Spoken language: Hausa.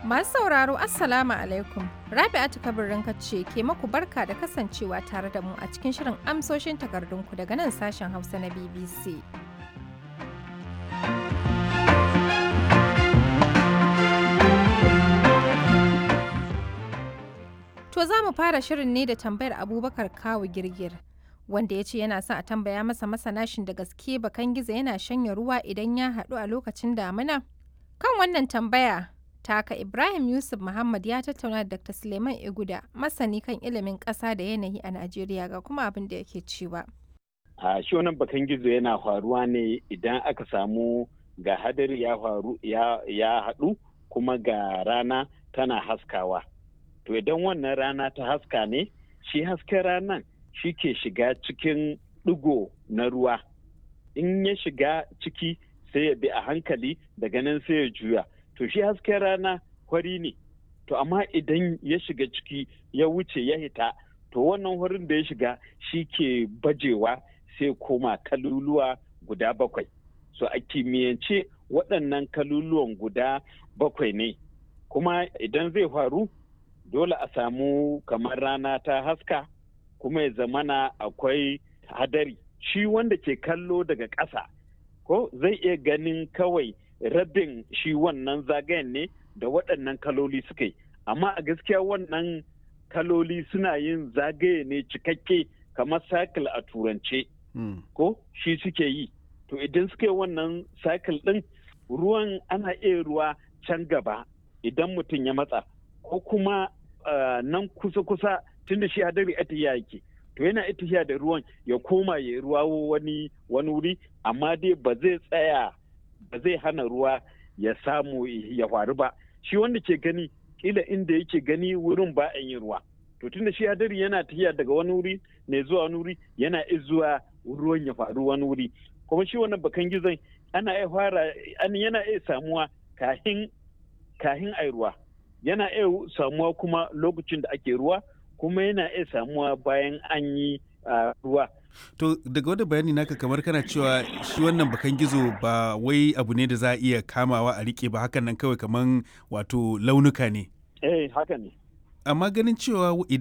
Masu sauraro Assalamu alaikum. Rabi'atu kabirin ce ke maku barka da kasancewa tare da mu a cikin shirin amsoshin takardunku daga nan sashen Hausa na BBC. To za mu fara shirin ne da tambayar Abubakar Kawu Girgir. Wanda ya ce yana son a tambaya masa masanashin da gaske bakan gizo yana shanya ruwa idan ya haɗu a lokacin damina? Kan wannan tambaya taka Ibrahim Yusuf Muhammad ya tattauna da Dr. Suleiman Iguda masani kan ilimin ƙasa da yanayi a Najeriya ga kuma abin da yake cewa. A shi wannan bakan gizo yana faruwa ne idan aka samu ga hadari ya faru ya haɗu kuma ga rana tana haskawa. To idan wannan rana ta haska ne, shi hasken ranan shi ke shiga cikin ɗigo na ruwa. In ya shiga ciki sai ya bi a hankali daga nan sai ya juya. to shi hasken rana hori ne to amma idan ya shiga ciki ya wuce ya hita to wannan horin da ya shiga shi ke bajewa sai koma kaluluwa guda bakwai so a kimiyyance waɗannan kaluluwan guda bakwai ne kuma idan zai faru dole a samu kamar rana ta haska kuma ya zamana akwai hadari shi wanda ke kallo daga ƙasa ko zai iya ganin kawai rabin shi wannan zagayen ne da waɗannan kaloli suka yi amma a gaskiya wannan kaloli suna yin zagaye ne cikakke kamar cycle a turance ko shi suke yi to idan suka yi wannan cycle ɗin ruwan ana iya ruwa can gaba idan mutum ya matsa ko kuma nan kusa-kusa tunda shi hadari atiya yake to yana itiya da ruwan ya koma ya ruwa wani wani wuri amma dai ba zai tsaya ba zai hana ruwa ya samu ya faru ba shi wanda ke gani kila inda yake gani wurin ba a yin ruwa to tunda shi hadari yana tafiya daga wani wuri ne zuwa wani wuri yana iya zuwa ruwan ya faru wani wuri kuma shi wannan bakan gizon ana iya fara yana iya samuwa kahin kahin ai ruwa yana iya samuwa kuma lokacin da ake ruwa kuma yana iya samuwa bayan an yi ruwa To daga wani bayani naka kamar kana cewa shi wannan bakan gizo ba wai abu ne da za a iya kamawa a rike ba hakan nan kawai kamar wato launuka ne. Eh haka ne. Amma ganin cewa